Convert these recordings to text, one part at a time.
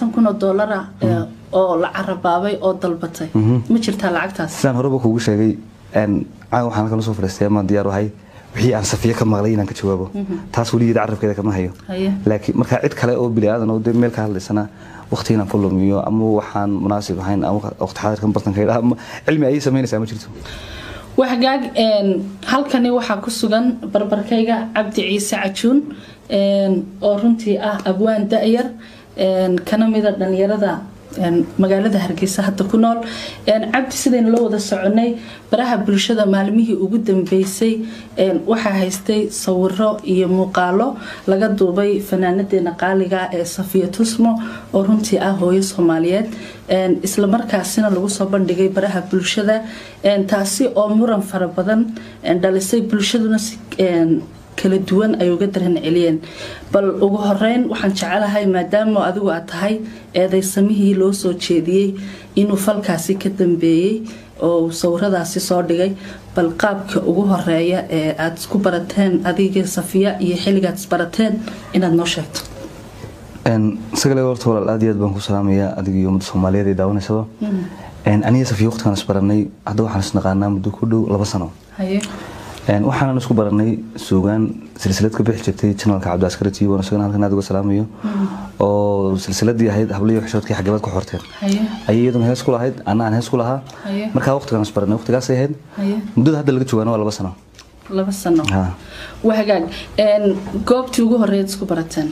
labaatan kun oo doolara oo la carabaabay oo dalbatay ma jirtaa lacagtaas sidaan horeba kuugu sheegay caawa waxaan halkan usoo fadhiistay amaan diyaar ahay wixii aan safiyo ka maqlay inaan ka jawaabo taas weligeeda carabkeeda kama hayo laakiin markaa cid kale oo bini aadan oo dee meel ka hadlaysana waqti inaan ku lumiyo ama waxaan munaasib ahayn ama waqti xaadirkan bartanka ama cilmi ayay samaynaysaa ma jirto waxgaag halkani waxaa ku sugan barbarkayga cabdi ciise cajuun oo runtii ah abwaan da-yar kana mida dhalinyarada magaalada hargeysa hadda ku nool cabdi sidaynu la wada soconay baraha bulshada maalmihii ugu dambeysay waxaa haystay sawiro iyo muuqaalo laga duubay fanaanadeena qaaliga ee safiya tusmo oo runtii ah hooyo soomaaliyeed islamarkaasina lagu soo bandhigay baraha bulshada taasi oo muran fara badan dhalisay bulshaduna kala duwan ay uga daran celiyeen bal ugu horeyn waxaan jecelahay maadaama adigu aad tahay eedaysamihii loo soo jeediyey inuu falkaasi ka dambeeyey oo sawiradaasi soo dhigay bal qaabka ugu horeeya ee aada isku barateen adigii safiya iyo xilligaad isbarateen inaad noo sheegto isagale horta walaal aad iyo aad baan ku salaamayaa adiga iyo ummadda soomaaliyeed ee daawanaysaba aniga safiya waqtigaan isbaranay hadda waxaan isnaqaanaa muddo ku dhow laba sano waxaanan isku baranay suugaan silsilad ka bixi jirtay janalka cabdiaskari t v isagana halkan aad uga salaamayo oo silsiladii ahayd habliyo xishoodkii xagabaad ku xorteen ayay iyaduna hees ku lahayd anna aan hees ku lahaa markaa waqtigaan isbaranay waqtigaasay ahayd muddada hadda laga joogaana waa laba sano laba sano waa hagaag goobtii ugu horeeyaad isku barateen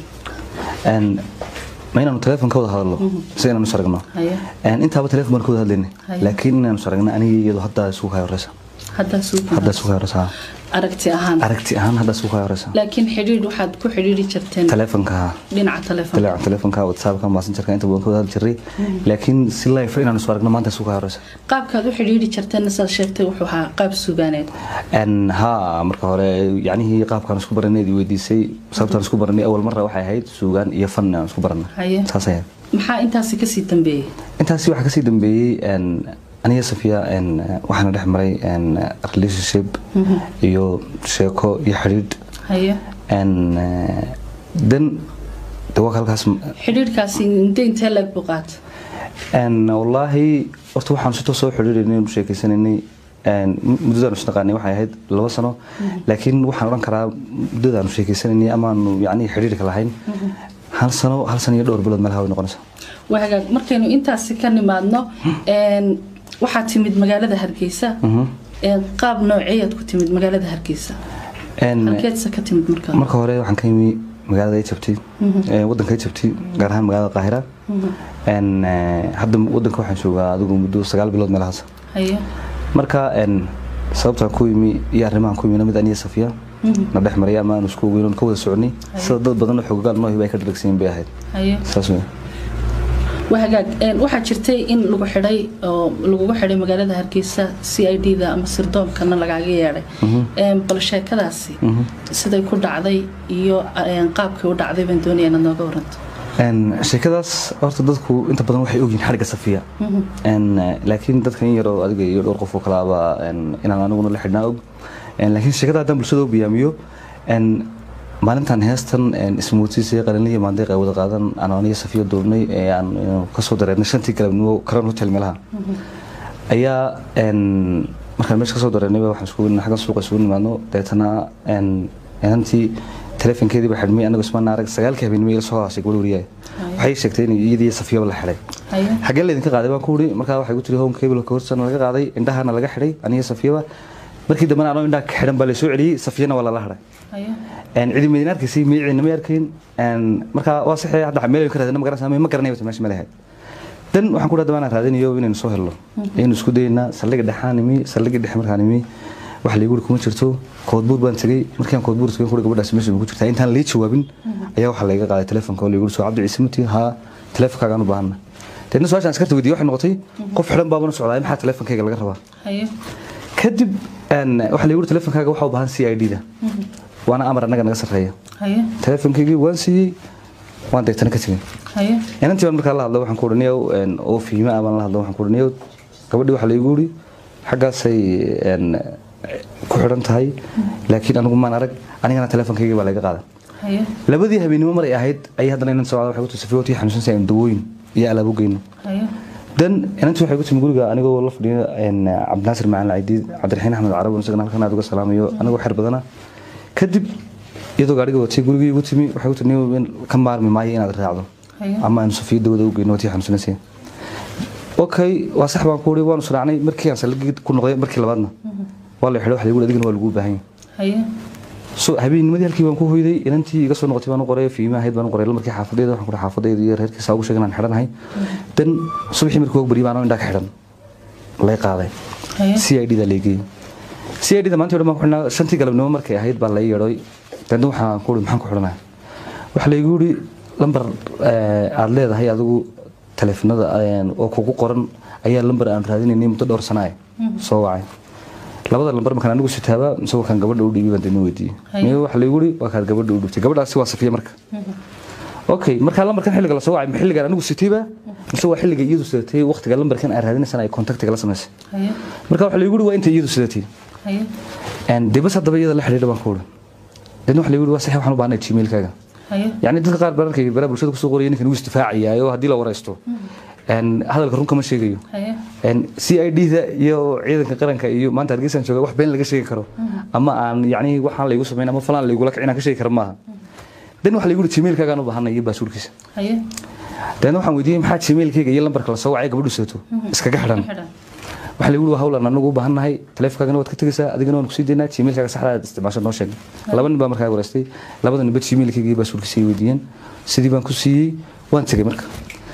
ma inaanu teleefon ka wada hadalno si inaanu saragno intaaba teleefon baan ka wada hadlaynay laakiin inaanu saragno aniga iyadu hadda isugu kaya horeysa hadda isugu kaya horeysa aragti ahaan aragti ahaan hadda isugu kaya horeysa laakiin xidhiidh waxaad ku xidhiidhi jirteen teleefonka dhinaca telefonka dhinaca teleefonka whatsappka messengerka inta badan ka wada hadli jiray laakiin si live inaanu isu aragno maanta isugu kaya horeysa qaabkaad u xidhiidhi jirteen saad sheegtay wuxuu ahaa qaab sugaaneed ha marka hore yacnihii qaabkaan isku baranay weydiisay sababtaan isku baranay awal marra waxay ahayd suugaan iyo fan aan isku baranay saas ahayd maxaa intaasi kasii dambeeyey intaasi waxaa kasii dambeeyey aniga safiya waxaana dhex maray relationship iyo sheeko iyo xidhiidh dan dawaa halkaas xidhiidhkaasi intee intee leeg buu qaata wallaahi horta waxaan si toosoo xidhiidhaynay inu sheekeysanaynay muddadaanu isnaqaanay waxay ahayd laba sano laakiin waxaan odhan karaa muddadaanu sheekeysanaynay amaanu yacni xidhiidhka lahayn hal sano hal sano iyo dhowr bilood meelaha way noqonaysaa waa hagaag markaynu intaasi ka nimaadno waxaad timid magaalada hargeysa qaab nooceeyaad ku timid magaalada hargeysa halkeedse ka timid markaa marka hore waxaan ka yimi magaalada Egypti wadanka Egypti gaar ahaan magaalada Qaahira hadda wadanka waxaan joogaa adigu muddo sagaal bilood meelahaas marka sababtaan ku yimi iyo arrimahan ku yimina mid aniya safiya na dhex maray ama aan isku weynoon ka wada soconay sida dad badan oo xoogaal noo hibay ka dhalagsiin bay ahayd saas wey wahagaag waxaa jirtay in lagu xidhay oo lagugu xidhay magaalada hargeysa c i d da ama sirdoomkana lagaaga yeedhay bal sheekadaasi siday ku dhacday iyo qaabkay u dhacday baan doonaya inaad nooga waranto sheekadaas horta dadku inta badan waxay ogyihin xadhigga safiya laakiin dadkan in yaroo adiga iyo dhowr qof oo kalaaba inaan aniguna la xidhnaa og laakiin sheekada haddaan bulshada u biyaamiyo maalintan heestan ismuutiisii qalinlihii maandeeq ay wada qaadan aan aniga safiyo duubnay ee aan kasoo dareernay shantii galabnimo karan hotel meelaha ayaa markaan meesha kasoo dareernayba waxaan isku xaggan suuqa isugu nimaadno deetana inantii telefonkeedii baa xidhmay anagu ismaan arag sagaalkii habeenimo ila soo haashay gabadh wariyaay waxay sheegtay in iyadii safiyaba la xidhay xaggee laydinka qaaday baan ku wuri markaa waxay ku tiri home cable ka horsana laga qaaday indhahana laga xidhay aniga safiyaba markii dambena anoo indhaha ka xidhan baa la soo celiyey safiyana waa lala hadhay cidi maydin arkaysay miyiciina ma arkayn markaa waa saxee hadda meel ka raadina ma garanaysaa ma garanay wata meesha ma lahayd dan waxaan ku dhahdaba inaan raadinayo inaynu soo helno aynu isku dayaynaa saldhiga dhexaan imi saldhiga dhexe markaan imi wax laygu kuma jirto koodbuur baan tegey markaan koodbuur tegay kuri gabadhaas meesha ku jirtaa intaan lii jawaabin ayaa waxaa layga qaaday telefonka oo laygu soo cabdi ciise matiin haa telefonkaagaan u baahana deedna su-aashaan askarta weydiiyey waxay noqotay qof xidhan baabana socdaa maxaa telefonkayga laga rabaa kadib waxaa laygu telefonkaaga waxaa u baahan c i d da waana amar annaga naga sarreeya telefonkaygii waan siiyey waan deegtana ka tegin inantii baan markaa la hadlo waxaan ku odhanayow oo fiima ah baan la hadlo waxaan ku odhanayow gabadhii waxaa laygu yidhi xaggaasay ku xidhan tahay laakiin anigu maan arag anigana telefonkaygii baa laga qaadan labadii habeenimo mar ay ahayd ayay haddana inan socda waxay ku tusafay watii xanuunsan sayaan dawooyin iyo alaab u geyno haye dan inantii waxay ku timi guriga anigoo la fadhiyo cabdinaasir macalin caydiid cabdiraxiin axmed carab isagana halkan aad uga salaamayo anigoo xer badana kadib iyadoo gaadhiga watay gurigii igu timi waxay ku timi ka maarmi maayo inaad raacdo haye ama aynu safiya dawada u geyno watii xanuunsanaysay okay waa sax baan ku wuri waanu sraacnay markii aan salagii ku noqday markii labaadna waa la xidho waxa lagu adigana waa lagu baahan yahay haye so habeennimadii halkii baan ku hoyday inantii iga soo noqotay baan u qoray fiima ahayd baan u qoray markii xaafadeeda waxaan ku dhahay xaafadeeda iyo reerkiisa ugu sheegay inaan xidhanahay dan subaxii markii ugu bariyay baan oo indhaa ka xidhan lay qaaday haye c i d da leegay c i d da maanta dhan baan ku xidhnaa shantii galabnimo markay ahayd baa lay yeedhoy dan waxaan ku uri maxaan ku xidhanaa waxa laygu yidhi lambar aad leedahay adigu taleefanada oo kugu qoran ayaa lambar aan raadinaynay muddo dhowr sana ah soo wacay labada lambar markaan anigu sitaaba mise wakaan gabadha u dhiibay baan dana weydiiyey Haye. miya waxa laygu yidhi waa kaad gabadha u dhibtay gabadhaasi waa safiya marka okay markaa lambarkan xilliga la soo wacay ma xilligaan anigu sitayba mise waa xilliga iyadu sidatay waqtiga lambarkan aan raadinaysana ay contactiga la samaysay haye marka waxa laygu yidhi waa inta iyadu sidatay haye dee bas haddaba iyada la xidhiidha baan ku uri deedna waxa laygu yidhi waa saxi waxaan u baahnay gmailkaaga haye يعني dadka qaar baan arkay baraha bulshada kusoo qoraya ninkan uu isdifaacayaayo haddii la waraysto hadalka run kama sheegayo haye c i d da iyo ciidanka qaranka iyo maanta hargeysaan jooga wax been laga sheegi karo ama aan yani waxaan laygu samayn ama falaan laygula kicin ka sheegi karo maaha dan waxa laygu yidhi gmailkaagaan u baahanay iyo baasuurkiisa haye deedna waxaan weydiiyey maxaa gmailkayga iyo lambarka la soo wacay gabadhu seeto iskaga xidhan xidhan waxa lagu yidhi waa hawlan anagu u baahannahay taleefankaagana waad ka tegaysaa adigana waan kusii daynaa gmailkaaga saxda aad isticmaasho noo sheeg laba nin baa markaa wareystay labada ninba gmailkayga iyo baasuurkiisa ay weydiiyeen sidii baan ku siiyey waan tegay marka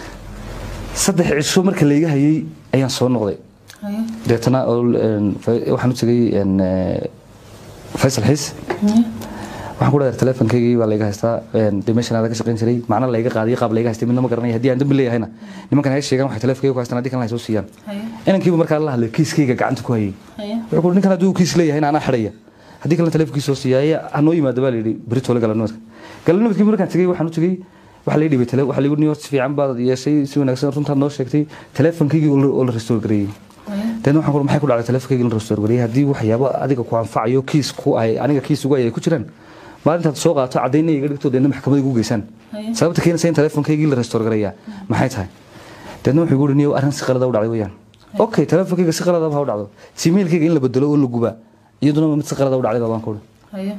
saddex cisho marka layga hayay ayaan soo noqday haye deetana oo, een, fa- waxaan u tegay een, eh, faysal xiis haye waxaan ku dhahay taleefankaygii baa layga haystaa een, dee meeshan aada ka shaqayn jiray macna layga qaadiyo qaab layga haystay midna ma garanaya haddii aan dambi leeyahayna nimankan hay sheegaan waxay taleefankayga ku haystaan haddii kalena hay soo siiyaan haye inankiiba markaa la hadlay kiiskayga gacanta ku hayay haye wuxuu ku ninkan hadduu kiis leeyahay anaa xidhaya haddii kalena taleefankiisa soo siiyaya hanoo yimaado baa layidhi beritoole galabnimadka galabnimadkii markaan tegey waxaan u tegey waxaa lay dhibay tale waxaa laygu niyo si fiican baad yeeshay si wanaagsan runtaad noo sheegtay taleefankaygii oo la- oo la restore gareeyey haye deedna waxaan ku maxay ku dhacday taleefankaygii la restore gareeyey haddii waxyaabo adiga ku anfacayo kiis ku ay aniga kiis ugu ay ay ku jiraan maalintaad soo qaato caddaynna iga dhigto deedna maxkamada igu geysaan haye sababta keenaysa in taleefankaygii la restore gareeyaa maxay tahay deedna wuxuu igu yidhi niyo arrin si qalada u dhacday weeyaan okay taleefankayga si qaladaba ha u dhacdo simailkayga in la bedelo oo la gubaa iyaduna mid si qalada u dhacday baan ku uri haye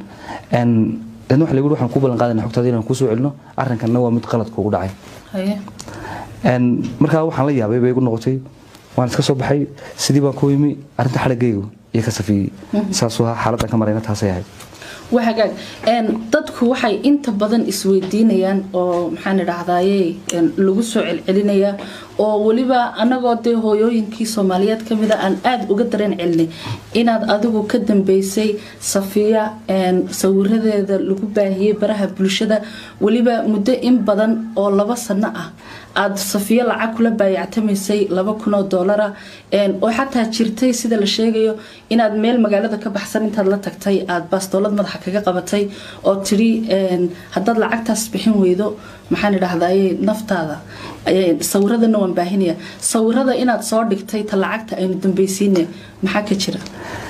deedna waxa lagu yidhi waxaan ku ballan qaadayna xogtaada inaan kuu soo celino arrinkanna waa mid qalad kuugu dhacay haye Een, markaa waxaan la yaabay bay igu noqotay waan iska soo baxay sidii baan ku imi arrinta xadhagaygu iyo ka safiyey saasuu ahaa xaaladdan ka marayna taasay ahayd waa hagaag een, dadku waxay inta badan isweydiinayaan oo maxaan idhahdaaye een, lagu soo celcelinayaa oo weliba anagoo dee hooyooyinkii soomaaliyeed ka mida aan aada uga dareen celinay inaad adigu ka dambeysay safiya een, sawiradeeda lagu baahiyey baraha bulshada weliba muddo in badan oo laba sano ah aada safiyo lacag kula baayactamaysay laba kun oo doolara een, oo xataa jirtay sida la sheegayo inaad meel magaalada ka baxsan intaad la tagtay aada baastoolad madaxa kaga qabatay oo tidhi een, haddaad lacagtaas bixin weydo maxaan idhahdaye naftaada een, sawiradana waan baahinaya sawirada inaad soo dhigtay ta lacagta aynu dambaysiine maxaa ka jira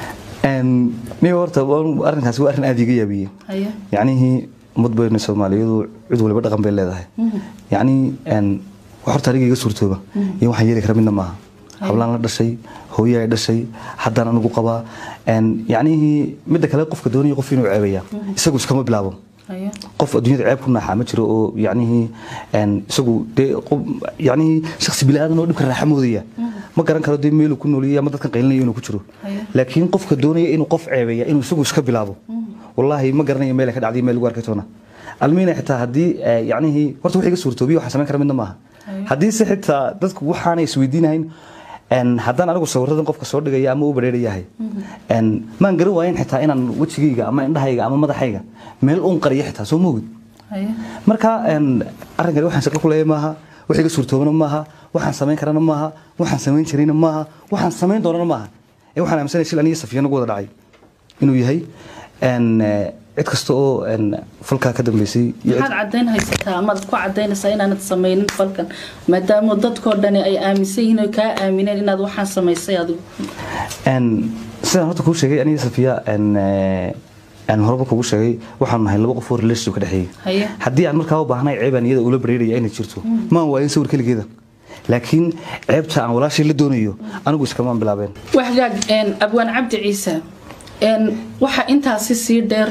Een, niyo horta waa- arrinkaasi waa arrin aada iga yaabiyey haye yacnihii ummad bayna soomaaliyadu cid waliba dhaqan bay leedahay yacni een, wax horta aniga iga suurtooba iyo waxaan yeeli kara midna maaha hablaan la dhashay hooye ay dhashay haddaan anigu qabaa een, yacnihii midda kale qofka doonaya qof inuu ceebaya isagu iskama bilaabo haye qof adduunyada ceeb ku naaxaa ma jiro oo yacnihii een, isagu dee qof- yacnihii shakhsi bili-aadan oo dhibka raaxa moodaya ma garan karo dee meeluu ku nooliyay ama dadkan qaylinaya inuu ku jiro Haye. laakiin qofka doonaya inuu qof ceebeeya inuu isagu iska bilaabo wallaahi ma garanayo meel ay ka dhacday meel lagu arkay toona almiina xitaa haddii eh, yacnihii horta wax iga suurtoobiya waxaan samayn kara midna maaha haddii se xitaa dadku waxaanay isweydiinahayn een, haddaan anigu sawiradan qofka soo dhigaya ama u bareerayahay een, maan garan waayen xitaa inaan wejigayga ama indhahayga ama madaxayga meel uun qariyo xitaa soo moogid haye marka een, arrinkani waxaan shaqo ku leeyahay maaha wax iga suurtoobana maaha waxaan samayn karana maaha waxaan samayn jirayna maaha waxaan samayn doonana maaha ee waxaan aaminsanaya shil aniga safiya nagu wada dhacay inuu yahay een, eh, cid kasta oo een, falkaa ka dambeysay iyo cid- maxaad cadayn haysataa amaad ku cadaynaysaa inaanad samaynin falkan maadaama dadkoo dhani ay aaminsan yihiin oo kaa aamineen inaad waxaan samaysay adigu een, sidaan horta kuu sheegay aniga safiya een, eh, een horeba kugu sheegay waxaan nahay laba qof oo relationship ka dhexeeyay haye haddii aan markaa u baahnay ceebaan iyada ula bareeraya inay jirto maan waayin sawir keligeeda laakiin ceebta aan walaashay la doonayo anigu iskamaan bilaabeen waxgaag abwaan cabdi ciise waxaa intaasi sii dheer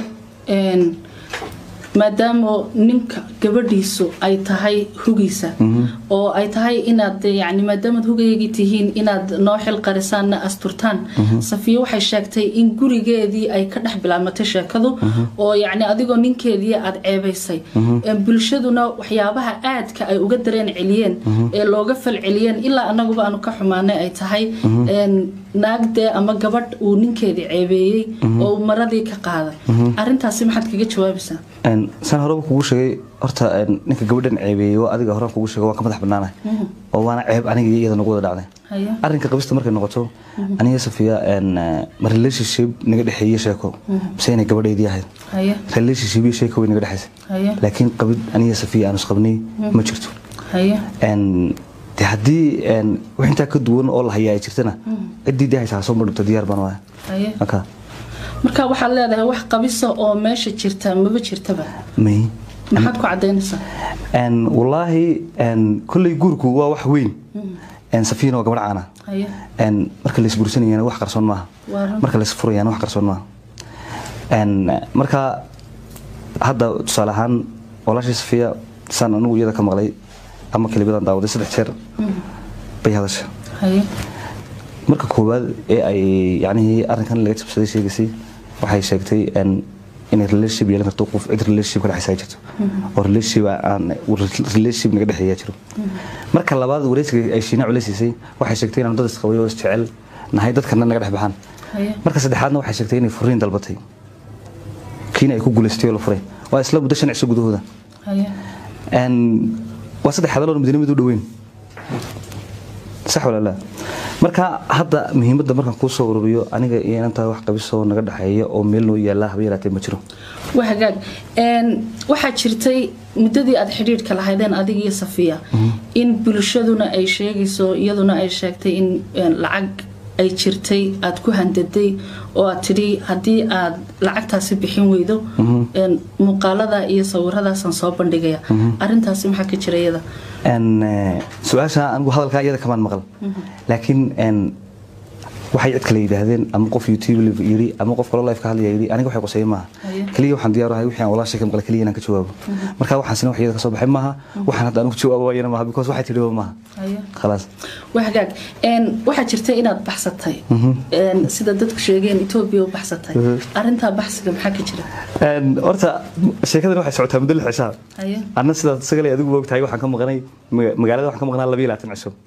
maadaama ninka gabadhiisu ay tahay hugiisa oo ay tahay inaad yani maadaamaad hugaygii tihiin inaad noo xil qarisaanna asturtaan safiya waxay sheegtay in gurigeedii ay ka dhex bilaabmatay sheekadu oo yani adigoo ninkeedii aad ceebaysay bulshaduna waxyaabaha aadka ay uga dareen celiyeen ee looga fal celiyeen ilaa anaguba aanu ka xumaanay ay tahay naagdee ama gabadh uu ninkeedii ceebeeyey oo uu maradii ka qaaday arintaasi maxaad kaga jawaabaysaa saan horeba kugu sheegay horta ninka gabadhan ceebeeyey waa adiga horaan kugu sheegay waan ka madax bannaanahay oo waana ceeb aniga iyo iyada nagu wada dhacday arrinka qabista markay noqoto aniga safiya ma relationship naga dhexeeye sheeko mise inay gabadhaydii ahayd relationship iyo sheeko way naga dhexaysay laakiin qabid aniga safiya aanu isqabnay ma jirto de haddii wax intaa ka duwan oo la hayaa ay jirtana ciddii dee haysaa soo madhigto diyaar baan waaya marka waxaad leedahay wax qabisa oo meesha jirta maba jirtaba may maxaad ku cadaynaysaa wallaahi kolley guurku waa wax weyn safiina waa gabadh caana marka lays guursanayana wax qarsoon maaha marka lays furayana wax qarsoon maaha marka hadda tusaale ahaan walaashii safiya saan anigu iyada ka maqlay ama kelibadan daawaday saddex jeer bay hadasha marka koowaad ee ay yacnihii arrinkan laga jabsaday sheegaysay waxay sheegtay inay relationship yeelan karto qof cid relationship ka dhexaysa jirto oo relationship aan relationship naga dhexeeya jiro marka labaad wareysiga ay shiina culeysiisay waxay sheegtay inaan dad isqabay oo isjecel nahay dadkana naga dhex baxaan marka saddexaadna waxay sheegtay inay furiin dalbatay kiina ay ku guulaystay oo la furay waa isla muddo shan cisho gudahooda waa saddex hadaloo madiina mid u dhoweyn sax walaalaa marka hadda muhiimadda markaan kuu soo ururiyo aniga iyo inantaa wax qabisoo naga dhexeeya oo meel noo yaalla haba yaraatee ma jiro wahagaag waxaa jirtay muddadii aad xidhiidhka lahaydeen adiga iyo safiya in bulshaduna ay sheegayso iyaduna ay sheegtay in lacag ay jirtay aad ku handaday oo aad tidhi haddii aad lacagtaasi bixin weydo muuqaalada iyo sawiradaasaan soo bandhigaya arintaasi maxaa ka jira iyada su-aasha anigu hadalkaa iyada kamaan maqal laakiin waxay cid kale yidhaahdeen ama qof youtube yiri ama qof kaloo life ka hadlaya yiri aniga waxay qoseeye maaha kaliya waxaan diyaar ahay wixii aan walaashay ka maqla kaliya inaan ka jawaabo marka waxaasina wax iyada ka soo baxay maaha waxaan hadda anigu jawaabo waayana maaha because waxay tidhi maaha khalaas wahagaag waxaa jirta inaad baxsatay sida dadku sheegeen etoobiya u baxsatay arintaa baxsiga maxaa ka jira horta sheekadan waxay socotaa muddo lix cishaa anna sidaad sagale adigu ogtahay waxaan ka maqnay magaalada waxaan ka maqnaa labiyo labaatan cisho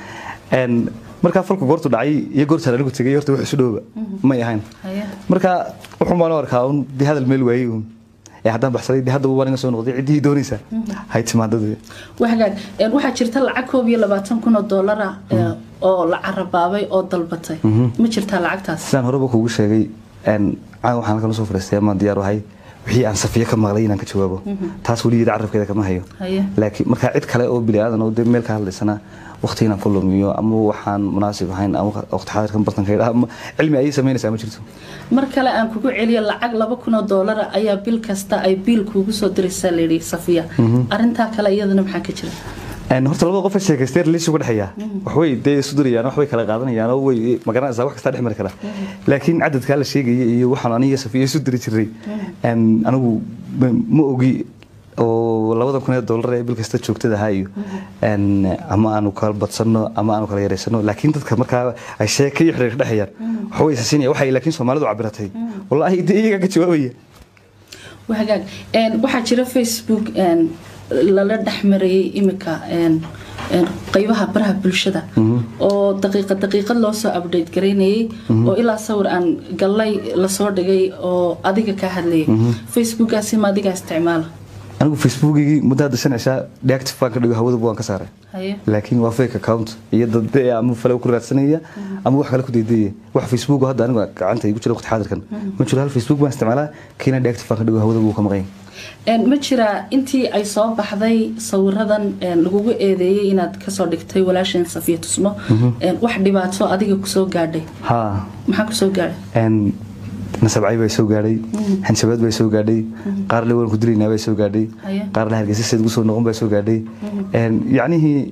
markaa falku goortu dhacay iyo goortaan anigu tegay horta wax isu dhowba may ahayn marka wuxuun baan u arkaa un dee hadal meel waayey un ee haddaan baxsaday dee hadda waan iga soo noqday ciddii doonaysa hay timaadada wahagaag waxaa jirta lacag koob iyo labaatan kun oo doolara oo la carabaabay oo dalbatay ma jirtaa lacagtaas sidaan horeba kuugu sheegay caawa waxaan kala soo fadhiistay amaan diyaar ahay wixii aan safiye ka maqlay inaan ka jawaabo taas weligeeda carabkeeda kama hayo laakiin markaa cid kale oo bini aadan oo dee meel ka hadlaysana waqti inaan ku lumiyo ama waxaan munaasib ahayn ama waqti xaadirkan bartanka ama cilmi ayay samaynaysaa ma jirto mar kale aan kugu celiyo lacag laba kun oo doolara ayaa bil kasta ay biil kuugu soo diraysaa layidhi safiya arintaa kale iyadana maxaa ka jira horta labada qof sheekaystay relation ka dhexeeya waxbay dee isu dirayaan waxbay kala qaadanayaan oo way magaranaysaa wax kasta dhex mari kara laakiin cadadkaa la sheegaya iyo waxaan aniga safiya isu diri jiray anigu ma ogi oo labada kun ee dollar ee bil kasta joogtada ahaa iyo ama aanu kala badsano ama aanu kala yareysano laakiin dadka markaa ay sheeka iyo xiriir dhexeeyaan waxbay isasinaya waxay laakiin soomaalidu cabiratay wallaahi dee iyagaa ka jawaabaya wahagaag waxaa jira facebook lala dhexmarayay imika qaybaha baraha bulshada oo daqiiqa daqiiqad loo soo update garaynayay oo ilaa sawir aan gallay lasoo dhigay oo adiga ka hadlayay facebookaasi ma adigaa isticmaala anigu facebookigii muddo hadda shan cishaa deactive baan ka dhigo hawada waan ka saaray laakiin waa fake account iyo dad ama fale ku raadsanaya ama wax kale ku deydaya wax facebook hadda anigu gacanta igu jira waqti xaadirkan ma jiro hal facebook baan isticmaalaa kiina deactive baan ka dhigo hawada buu ka maqan ma jiraa intii ay soo baxday sawiradan lagugu eedeeyey inaad kasoo dhigtay walaasheen safiya tusmo wax dhibaato adiga kusoo gaadhay maxaa kusoo gaadhay nasabcay baa soo gaadhay xanshabaad baa soo gaadhay qaar le waan ku dilaynaa baa soo gaadhay qaar le hargeysa seed gu soo noqon baa soo gaadhay yacnihii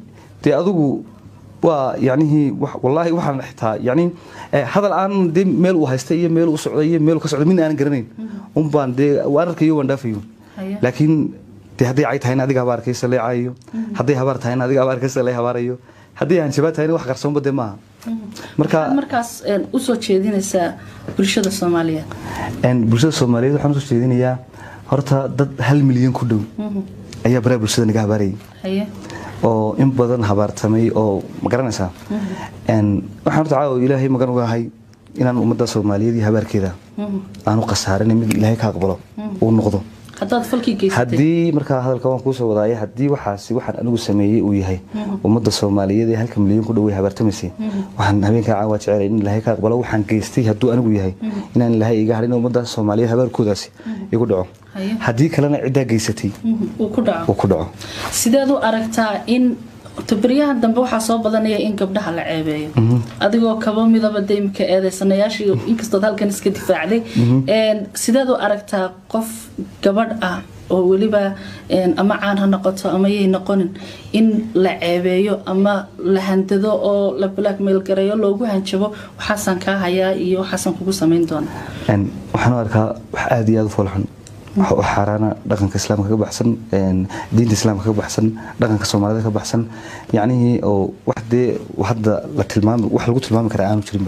dee adigu waa yacnihii wax- wallaahi waxaan xitaa yacni eh, hadal aan dee meel uu haysta iyo meel uu socday iyo meel uu ka socday midna aanan garanayn un baan dee waan arkayo waan dhaafayo Haya. laakiin dee hadday cay tahayna adiga habaar arkaysa lee caayayo hadday habaar tahayna adiga habaar arkaysa lee habaarayo haddii aan jabaad tahayna wax qarsoonba dee maaha marka Waxaad markaas een, usoo jeedinaysaa bulshada soomaaliyeed een, bulshada soomaaliyeed waxaan usoo jeedinayaa horta dad hal milyan ku dhow ayaa baraha bulshada naga habaarayay haye oo in badan habaartamay oo ma garanaysaa Een, waxaan horta caawa ilaahay magan ugahay inaan ummadda soomaaliyeed iyo habaarkeeda aanu khasaarin mid ilaahay ka aqbalo uu noqdo haddaad falkii geysatay haddii markaa hadalka waan kuusoo wadaaya haddii waxaasi waxaan anigu sameeyey uu yahay ummadda soomaaliyeed ee halka milyan ku dhow ay habaartamaysay waxaan habeenkaa caawa jecelay in ilaahay ka aqbalo waxaan geystay hadduu anigu yahay inaan ilaahay iga hadhin ummadda soomaaliyeed habaarkoodaasi igu dhaco Haye. haddii kalena ciddaa geysatay Mhm, uu ku dhaco uu ku dhaco sideed u aragtaa in tabaryaha dambe waxaa soo badanaya in gabdhaha la ceebeeyo adigoo kaba midaba de imika eedeysanayaashii inkastood halkan iska difaacday Een, sideed u aragtaa qof gabadh ah oo weliba een, ama caan ha noqoto ama yay noqonin in la ceebeeyo ama la handado oo la blackmail gareeyo loogu hanjabo waxaasaan kaa hayaa iyo waxaasaan kugu samayn doona Een, waxaan u arkaa wax aada iyo aada u foolxun wax u xaaraana dhaqanka islaamka ka baxsan een, diinta islaamka ka baxsan dhaqanka soomaalida ka baxsan yacnihii oo wax dee hadda la tilmaami wax lagu tilmaami karaa aanu jirinba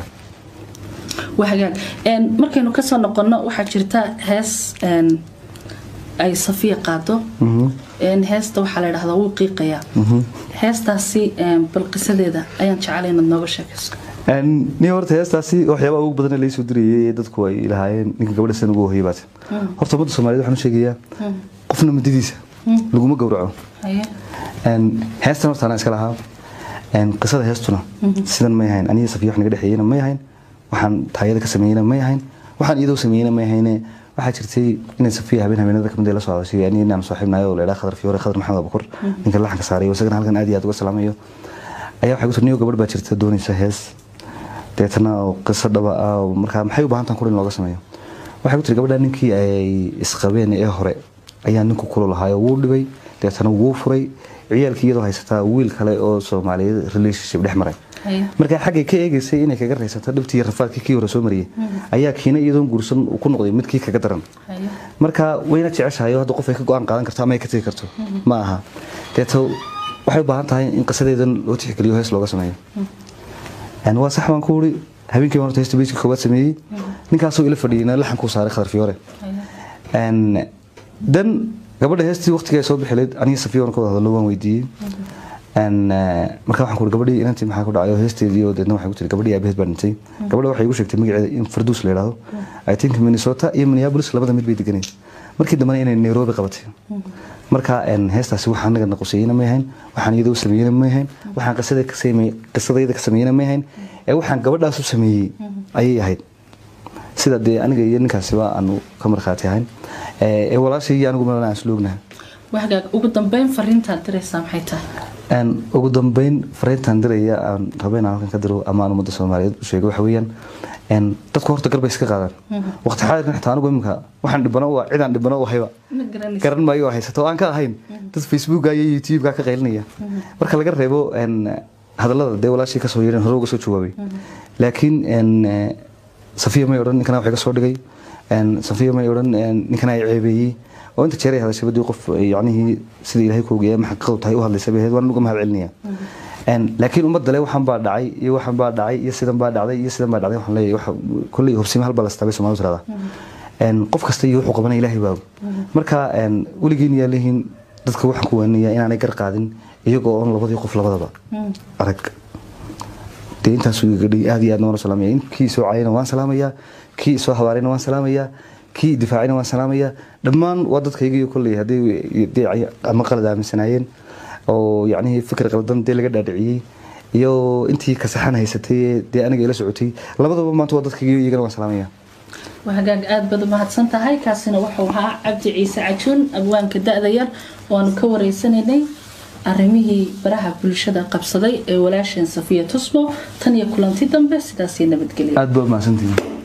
waa hagaag Een, markaynu kasoo noqono waxaa jirta hees een, ay safiya qaado Een, heesta waxaa la dhahdaa wuu qiiqayaa heestaasi een, bal qisadeeda ayaan jeclay inaad nooga sheekayso Een, ni horta heestaasi waxyaaba ugu badan ee laysoo dirayay ee dadku ay lahaayeen ninka gabadha san ugu hoyay baate horta ummadda soomaaliyeed waxaan u sheegayaa qofna mudadiisa laguma gowraco haye Een, heestan horta anaa iska lahaa Een, qisada heestuna sidan may ahayn aniga safiya wax naga dhexeeyena may ahayn waxaan taayada ka sameeyena may ahayn waxaan iyadoo sameeyena may ahayne waxaa jirtay inay safiya habeen habeenada kamid la soo hadashay aniga inaan saaxiibnayo oo la idhaa khadar fiyoore khadar maxamed abukur ninka laxanka saaray oo isagana halkan aad iyo aad uga salaamayo ayaa waxay ku tiri niyo gabadh baa jirta doonaysa hees deetana oo qiso dhaba ah oo markaa maxay u baahan tahan kur in looga sameeyo waxay ku tiri gabadha ninkii ay isqabeen ee hore ayaa ninku kulu lahaayo wuu dhibay deetana wuu furay ciyaalkii iyadoo haysataa wiil kale oo soomaaliyeed relationship dhex maray haye markaa xaggay ka eegaysay inay kaga raysato dhibtii rafaadkii kii hore soo mariyay ayaa kiina iyadoon guursan uu ku noqday midkii kaga daran haye marka wayna jeceshahay oo hadda qof ay ka go-aan qaadan karto ama ay ka tegi karto ma aha deeto waxay u baahan tahay in qisadeedan loo tixgeliyo hees looga sameeyo Een, waa sax baan ku wuri habeenkii baan horta heesta beyska koowaad sameeyey ninkaasoo ila fadhiyeyna laxankuu saaray khadar fiyoore haye Een, dan gabadha heestii waqtiga ay soo bixileed aniga safiya waan ka wada hadlo waan weydiiyey Een, eh, marka waxaan ku uri gabadhii inantii maxaa ku dhacay oo heesteedii oo deedna waxay ku tiri gabadhii aabaheed baa dhintay gabadha waxay igu sheegtay magaceeda in farduus la yidhaahdo i think minnesota iyo minneapolis labada mid bay deganeed markii dambena inay nairobi qabatay marka een, heestaasi waxaan anaga naqusayeyna may ahayn waxaan iyadoo sameeyeyna may ahayn waxaan qisada ka sameeyey qisadayda ka sameeyeyna may ahayn ee waxaan gabadhaas u sameeyey ayay ahayd sida dee aniga iyo ninkaasiba aanu ka markhaati ahayn ee ee walaashii iyo anigu meelana aan isloognahay waa hagaag ugu dambeyn fariintaad diraysaa maxay tahay Een, ugu dambeyn fariintan diraya aan raba inaan halkan ka diro ama aan ummadda soomaaliyeed u sheego waxa weeyaan een, dadku horta garbay iska qaadaan waqti xaadirkan xitaa anigu iminka waxaan dhibano u ah cidaan dhibano u hayba ma garanaysa garan maayo oo haysato oo aan ka ahayn dad facebooka iyo youtubeka ka qaylinaya marka laga reebo een, hadallada dee walaashii kasoo yeedhan hore uga soo jawaabay laakiin een, eh, safiya may odhan ninkana wax iga soo dhigay een, safiya may odhan een, ninkana ay ceebeeyey oo inta jeer ay hadashay badii qof eh, yacnihii sida ilaahay ku ogeeyay ama xaqiiqadu tahay u hadlaysa bay ahayd waan uga mahad celinaya Een, laakiin ummadda le waxaan baa dhacay iyo waxaan baa dhacay iyo sidan baa dhacday iyo sidan baa dhacday waxaan leeyahay waxa kulley hubsima halbaa la istaabay soomaalidu tirada Een, qof kasta iyo wuxuu qabanaya ilaahay baa og. marka een, weligiin yaa leeyihiin dadka waxaan ku waaninayaa inaanay gar qaadin iyagoo oon labadii qof labadaba arag dee intaasuu iga gadhay aad iyo aadna waan u salaamaya In kii soo caayana waan salaamayaa kii soo habaarayna waan salaamayaa kii difaacayna waan salaamayaa dhammaan waa dadkayga iyo kolley haddii dee ama qalad aaminsanaayeen oo yacnihii fikir qaldan dee laga dhaadhiciyey iyo intii kasaxan haysatay ee dee aniga ila socotay labadaba maanta waa dadkayga iyo iyagana waan salaamayaa waa hagaag aad baad u mahadsan tahay kaasina wuxuu ahaa cabdi ciise cajuun abwaanka da-da yar waanu ka wareysanaynay arrimihii baraha bulshada qabsaday ee walaasheen safiya tusmo tan iyo kulanti dambe sidaasii nabadgelya aad baa u mahadsantihiin